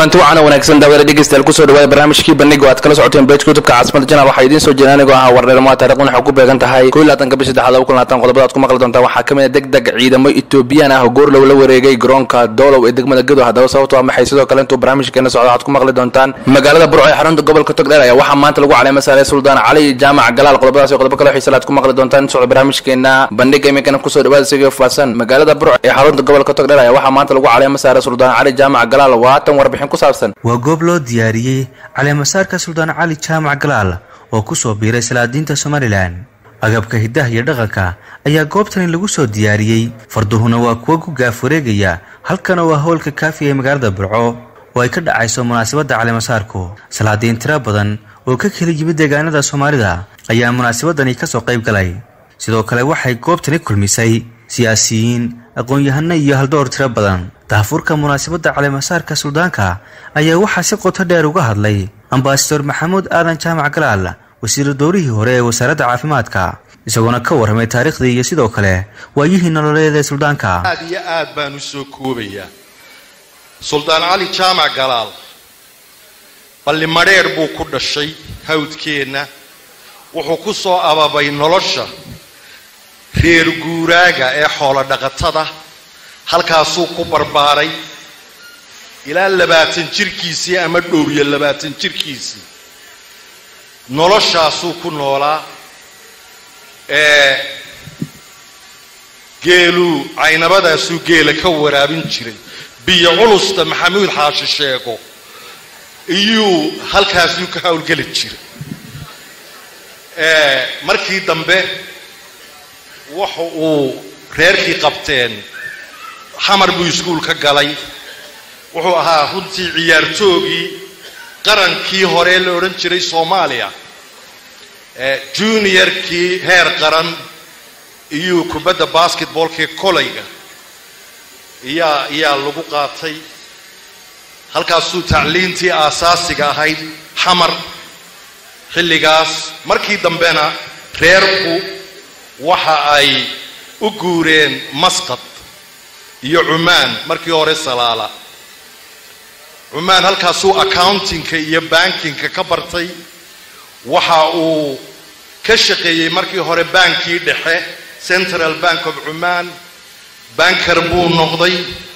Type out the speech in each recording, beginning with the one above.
kulanti waxaana wanaagsan daawada dhegeystayaal kusoo dhawaada barnaamijkii bandhiga oo aad kala socoteen bejka youtubka caasimada janaal waxaa idiin soo jeeda anigoo ah warneermaa taarikhdan waxay ku beegan tahay koo iyo labaatanka bishi saddexaad laba kun labaatan qodobada aad ku maqli doontaan waxaa ka mid a deg deg ciidamo etoobiyaan ah oo goorlow la wareegay garoonka doolow ee degmada gedo haddaba sababto waa maxay sidoo kale intuu barnaamijkeena socda waxaad ku maqli doontaan magaalada burco ee xarunta gobolka togdheer ayaa waxaa maanta lagu caleema saaray suldaan cali jaamac galaal qodobadaas iyo qodobo kale xiisa aad ku maqli doontaan socda barnaamijkeena bandhiga iminkana kusoo dhawaada sigii faahsan magaalada burco ee xarunta gobolka togdheer ayaa waxaa maanta lagu caleema saaray suldaan cali jaamac galaal waa tan warbixin ku saabsan waa goob loo diyaariyey caleemasaarka suldaan cali jaamac galaal oo ku soo biiray salaadiinta somalilan agabka hiddaha iyo dhaqanka ayaa goobtani lagu soo diyaariyey farduhuna waa kuwo ku gaaf wareegaya halkana waa howlka kaafiya ee magaalada burco oo ay ka dhacayso munaasabadda caleemasaarku salaadiin tiro badan oo ka kala yimid deegaanada soomaalida ayaa munaasabadani ka soo qayb galay sidoo kale waxay goobtani kulmisay siyaasiyiin aqoon-yahano iyo haldoor tiro badan daafurka munaasabadda caleemasaarka suldaanka ayaa waxaa si qoto dheer uga hadlay ambasador maxamuud aadan jaamac galaal wasiiru doorihii hore ee wasaaradda caafimaadka isagoona ka warramay taariikhdii iyo sidoo kale waayihii nololeed ee suldaanka aad iyo aad baan u soo koobayaa suldaan cali jaamac galaal balli madheer buu ku dhashay hawdkeenna wuxuu ku soo ababay nolosha reer guuraaga ee xoolo dhaqatada halkaasuu ku barbaaray ilaa labaatan jirkiisii ama dhowriyo labaatan jirkiisii noloshaasuu ku noolaa ee geeluu caynabadaasuu geela ka waraabin jiray biyo culusta maxamuud xaashi sheego iyuu halkaasuu ka howlgeli jiray markii dambe waxa uu reerkii qabteen xamar buu iskuul ka galay wuxuu ahaa runtii ciyaartoogii qarankii hore la odhan jiray soomaaliya juniorkii heer qaran iyuu kubadda basketballkii kolayga iyaa iyaa lagu qaatay halkaasuu tacliintii aasaasiga ahayd xamar xilligaas markii dambena reerku waxa ay u guureen masqad iyo cumaan markii hore salaala cumaan halkaasuu accountingka iyo bankinka ka bartay waxa uu ka shaqeeyey markii hore baankii dhexe central bank of cumaan banker buu noqday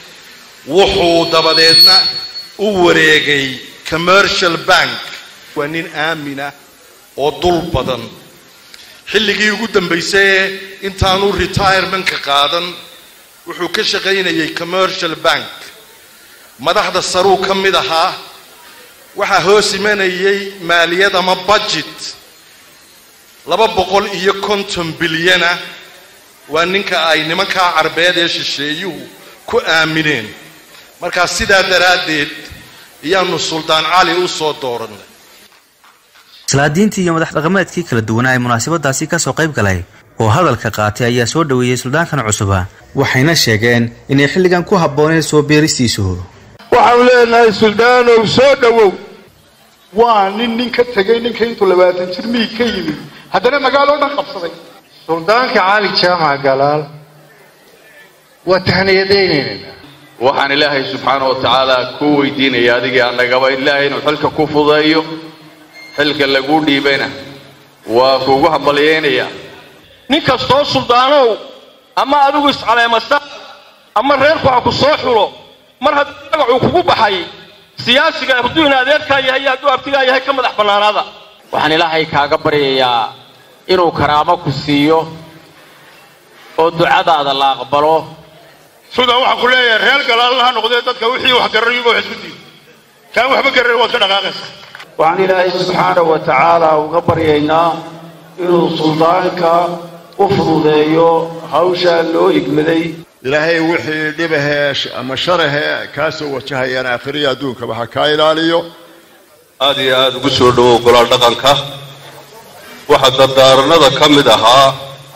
wuxuu dabadeedna u wareegay commercial bank waa nin aamina oo dul badan xilligii ugu dambaysay intaanu retirementka qaadan wuxuu ka shaqaynayay commercial bank madaxda saruu ka mid ahaa waxaa hoos imanayay maaliyad ama budget laba boqol iyo konton bilyana waa ninka ay nimankaa carbeed ee shisheeyuhu ku aamineen markaa sidaa daraaddeed ayaanu suldaan cali u soo doorannay salaadiintii iyo madax dhaqameedkii kala duwanaa ee munaasabadaasi ka soo qayb galay oo hadalka qaatay ayaa soo dhoweeyey suldaankan cusuba waxayna sheegeen inay xilligan ku habbooneen soo beeristiisu waxaanu leenahay suldaanow soo dhowow waa nin nin ka tegay ninka intuu labaatan jir miig ka yimid haddana magaaloo dhan qabsaday suldaanka cali jaamac galaal waa tahniyadaynayna waxaan ilaahay subxaana wa tacaala kuu weydiinaya adigii annagaba ilaahay inuu xilka ku fudeeyo xilka laguu dhiibayna waa kuugu hambalyeynaya nin kastoo suldaanow ama adigu iscaleemasa ama reerku ha ku soo xulo mar haddii magacuu kugu baxay siyaasiga hadduu in adeerkaa yahay iyo hadduu abtigaa yahay ka madax bannaanaada waxaan ilaahay kaaga baryayaa inuu karaamo ku siiyo oo ducadaada la aqbalo suldaan waxaan ku leeyahay reer galaalna ha noqdee dadka wixii wax garanayoba wax isku diid kaan waxba garanay waad ka dhaqaaqaysaa waxaan ilaahay subxaana wa tacaala uga baryaynaa inuu suldaanka u fududeeyo hawshaa loo igmaday ilaahay wixii dhibahee ama sharahee kaa soo wajahayaan aakhiriya adduunkaba ha kaa ilaaliyo aad iyo aada ugu soo dhowow golaal dhaqanka waxaa dardaaranada ka mid ahaa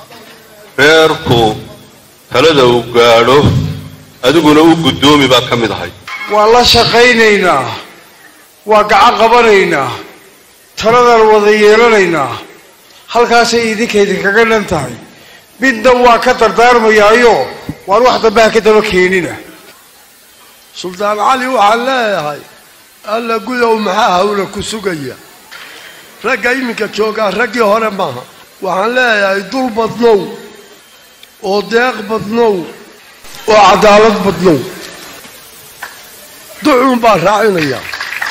reerku talada uu gaadho adiguna u guddoomi baa ka mid ahay waan la shaqaynaynaa waa gacan qabanaynaa taladaan wada yeelanaynaa halkaasay idinka idinkaga dhan tahay midna waa ka dardaarmayaayo waan wax dambe ha ka daba keenina suldaan cali waxaan leeyahay alla gudow maxaa hawla ku sugaya ragga iminka joogaa raggii hore maaha waxaan leeyahay dul badnow oo deeq badnow oo cadaalad badnow ducuun baa raacinaya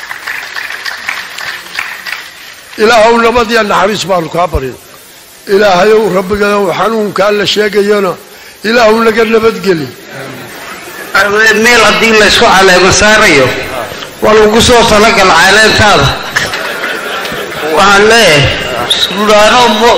ilaahow nabadiya naxariis baanu kaa barin ilaahayow rabbigayow xanuunkaa la sheegayana ilaahow naga nabadgeli meel haddii laysku caleema saarayo waa lagu soo talagal caleentaada waxaan leeyahay sudaano mo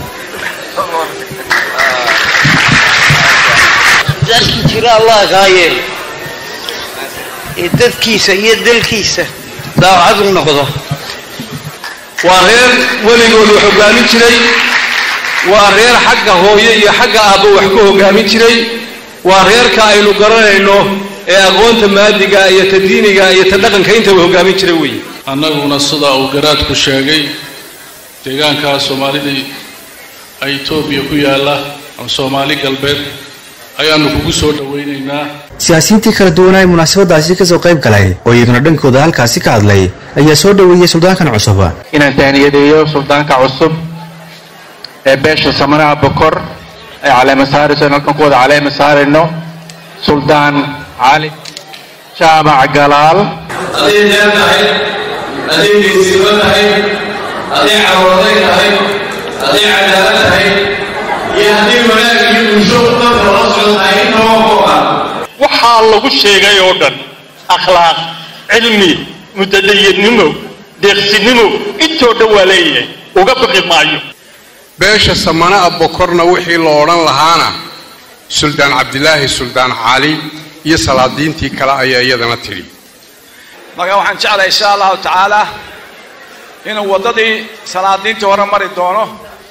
dadki jira allah kaa yeelo ee dadkiisa iyo dalkiisa daacad u noqdo waa reer weligood wax hogaamin jiray waa reer xagga hooye iyo xagga aabba wax ku hogaamin jiray waa reerka aynu garanayno ee aqoonta maadiga iyo ta diiniga iyo ta dhaqanka intaba hogaamin jiray weeye annaguna sida uu garaadku sheegay deegaanka soomaalida ay etoobiya ku yaalla ama soomaali galbeed ayaanu kugu soo dhowaynaynaa siyaasiyiintii kala duwanaa ee munaasabadaasi kasoo qayb galay oo iyaguna dhankooda halkaasi ka hadlay ayaa soo dhoweeyey suldaankan cusub inaan tahniyadeeyo suldaanka cusub ee beesha samanaha bokor ay caleema saarayso in halkan ku wada caleema saarayno suldaan cali jaamac galaal hadday deel tahay hadday geesiba tahay hadday carooday tahay hadday cadaalad tahay iyo haddii wanaag iyo bulsho dadka la socon tahay intaba kooban waxaa lagu sheegay oo dhan akhlaaq cilmi mudadayadnimo deeqsinimo intoo dhan waa leeyahay uga baqi maayo beesha samana abokorna wixii la odhan lahaana suldaan cabdilaahi suldaan cali iyo salaadiintii kale ayaa iyadana tidhi marka waxaan jeclahay insha allahu tacaala inuu waddadii salaadiintii hore mari doono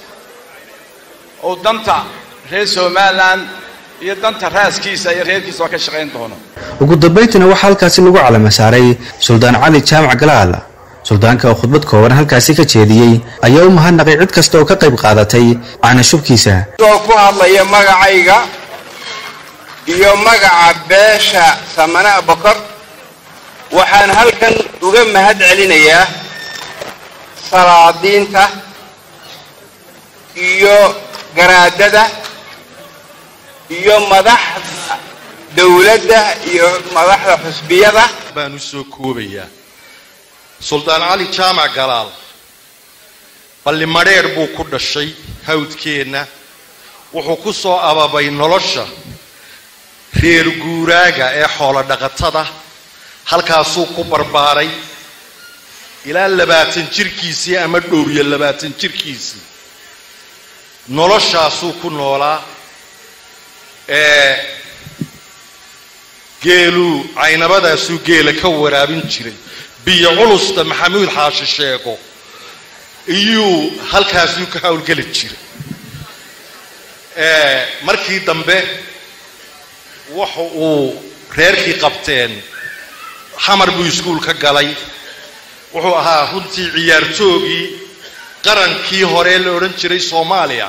uu danta reer somalilan iyo danta raaskiisa iyo reerkiisa oo ka shaqayn doono ugu dambayntiina waxaa halkaasi lagu calama saaray suldaan cali jaamac galaal suldaanka oo khudbad kooban halkaasi ka jeediyey ayaa u mahadnaqay cid kasta oo ka qayb qaadatay caanashubkiisa oo ku hadlaya magacayga iyo magaca beesha samana bokor waxaan halkan uga mahad celinayaa salaadiinta iyo garaadada iyo madaxda dowladda iyo madaxda xusbiyada baan u soo koobayaa suldaan cali jaamac galaal balli madheedh buu ku dhashay hawdkeenna wuxuu ku soo ababay nolosha reer guuraaga ee xoolo dhaqatada halkaasuu ku barbaaray ilaa labaatan jirkiisii ama dhowriyo labaatan jirkiisii noloshaasuu ku noolaa ee geeluu caynabadaasuu geela ka waraabin jiray biyo culusta maxamuud xaashi sheego iyuu halkaasuu ka howlgeli jiray markii dambe waxa uu reerkii qabteen xamar buu iskuul ka galay wuxuu ahaa runtii ciyaartoogii qarankii hore la odhan jiray soomaaliya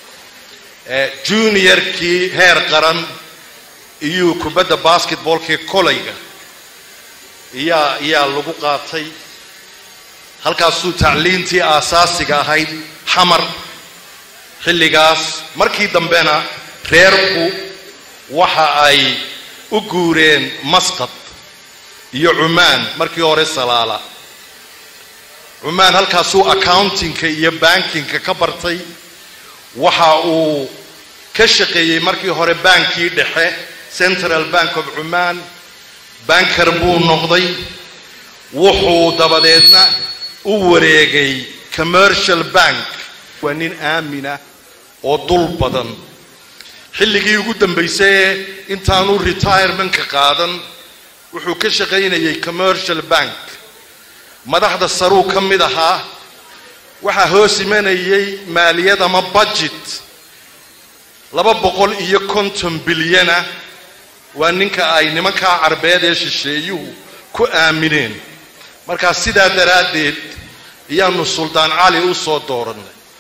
juniorkii heer qaran iyuu kubadda basketballkii kolayga iyaa iyaa lagu qaatay halkaasuu tacliintii aasaasiga ahayd xamar xilligaas markii dambena reerku waxa ay u guureen masqad iyo cumaan markii hore salaala cumaan halkaasuu accountingka iyo bankinka ka bartay waxa uu ka shaqeeyey markii hore baankii dhexe central bank of cumaan banker buu noqday wuxuu dabadeedna u wareegay commercial bank waa nin aamina oo dul badan xilligii ugu dambaysay intaanu retirementka qaadan wuxuu ka shaqaynayay commercial bank madaxda saruu ka mid ahaa waxaa hoos imanayay maaliyad ama budget laba boqol iyo konton bilyana waa ninka ay nimankaa carbeed ee shisheeyuhu ku aamineen markaa sidaa daraaddeed ayaanu suldaan cali u soo doorannay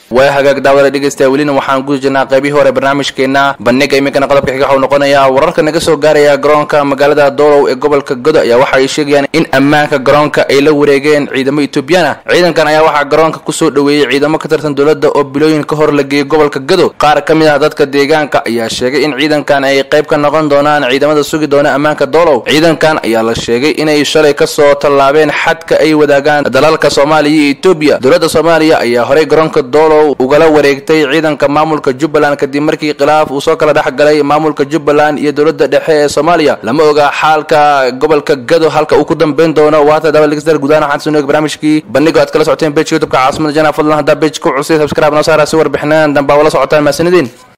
waa hagaag daawada dhegeystayaa welina waxaan guda jirnaa qaybihii hore barnaamijkeena bandhiga iminkana qodobka xiga waxuu noqonayaa wararka naga soo gaaraya garoonka magaalada doolow ee gobolka godo ayaa waxa ay sheegayaan in ammaanka garoonka ay la wareegeen ciidamo etoobiyaan ah ciidankan ayaa waxaa garoonka kusoo dhoweeyey ciidamo ka tirsan dowladda oo bilooyin ka hor la geeyey gobolka godo qaar ka mid ah dadka deegaanka ayaa sheegay in ciidankan ay qayb ka noqon doonaan ciidamada sugi doona ammaanka doolow ciidankan ayaa la sheegay inay shalay kasoo tallaabeen xadka ay wadaagaan dalalka soomaaliya iyo etoobiya dowladda soomaaliya ayaa horey garoonka doolow ugala wareegtay ciidanka maamulka jubbaland kadib markii khilaaf uu soo kala dhex galay maamulka jubbaland iyo dowladda dhexe ee soomaaliya lama oga xaalka gobolka gado halka uu ku dambeyn doono waata daba dhegeystayaal gudahaan waxaan soo barnaamijkii bandhigo aad kala socoteen page youtubeka caasimada jana fadlan haddaa page ku cusay subscribe noo saara si warbixinaan dambaa wala socotaan mahadsanidin